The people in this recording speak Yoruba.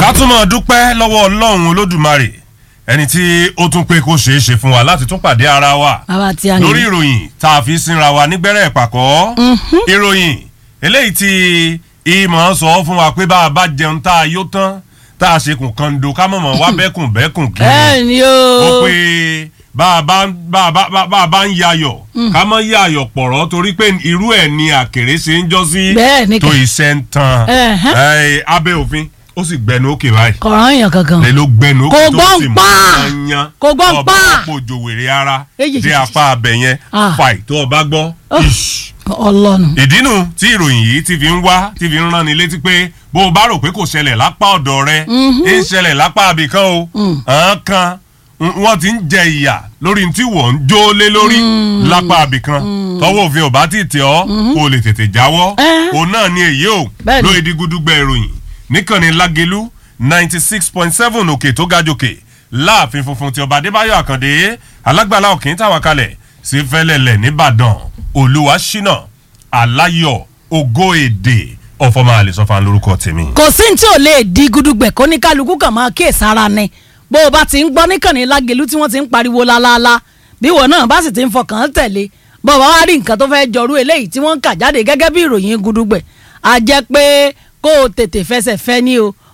ká tún máa dúpẹ́ lọ́wọ́ ọlọ́run olódùmarè ẹni tí ó tún pé kó ṣeé ṣe fún wa láti tún pàdé ara wa bàbá tí a ní. lórí ìròyìn tá a fi sínra wa nígbẹ́rẹ́ ìpàkọ́ ìròyìn eléyìí tí ìmọ̀ sọ fún wa pé bá a bá jẹun tá a yó tán tá a ṣekùn kan do ká mọ̀mọ́ wá bẹ́kùn bẹ́kùn kiri bẹ́ẹ̀ ni ó o. pé bá a bá bá a bá bá a bá ń yayọ̀ ká mọ́ yayọ̀ pọ̀rọ̀ torí pé irú ẹ̀ ni àkèré ṣe ń jọ́ sí Bẹ́ẹ̀ ni tó kẹ̀. iṣẹ́ ń tan Ẹ̀hẹ́n. Ẹ̀, abẹ́ òfin ó sì gbẹnu òkè báyìí kọ̀ọ̀rán èèyàn kankan. lè ló gbẹnu Kò òkè tó gbọ́n sì mú pa! yan Kò gbọ́n ọba pa! ọ̀pọ̀ òjò wèrè ara Èyí, dé èyí, apá abẹ yẹn Ah. fàì tó ọba gbọ́ ish ọlọ́nu. ìdínú tí ìròyìn yìí ti fi ń wá ti fi ń rán ni létí pé bó o bá rò pé kò ṣẹlẹ̀ lápá ọ̀dọ̀ rẹ ń ṣẹlẹ̀ lápá abìkan o àwọn kan n- wọ́n ti ń jẹ ìyà lórí tí wọ́n ń jó lé lórí lápá abìkan tọwọ́ òfin ò bá ti tẹ̀ ọ́ kó o lè tètè jáwọ́ Eh. òun náà ni èyí o Bẹ́ẹ̀ni. lóye di gudugbẹ ìròyìn níkànnì lágelu ninety six point seven òkè tó ga jòkè láàfin funfun ti ọba adébáyọ̀ àkàndé alágbàlá òkè ń tàwa kalẹ̀ sí fẹ́lẹ́lẹ̀ nìbàdàn olúwa ṣínà aláyọ̀ ògo èdè ọ̀fọ̀mọ́ àlẹ́sọ̀fà lórúkọ tèmi. kò sí ní tí ò lè di gudugbẹ̀ kó ní kálukú kàn máa kíyè sára ni bó o bá ti ń gbọ́ níkànnì lágẹ̀lú tí wọ́n ti ń pariwo lálálá bí ìwọ náà bá sì ti ń fọkàn tẹ̀lé bó o bá wá rí nǹkan tó fẹ́ jọrú eléyìí tí wọ́n ń kà jáde gẹ́gẹ́ bí ìròyìn gudugbẹ̀ a jẹ́ pé kó o tètè fẹsẹ̀ fẹ́ ní o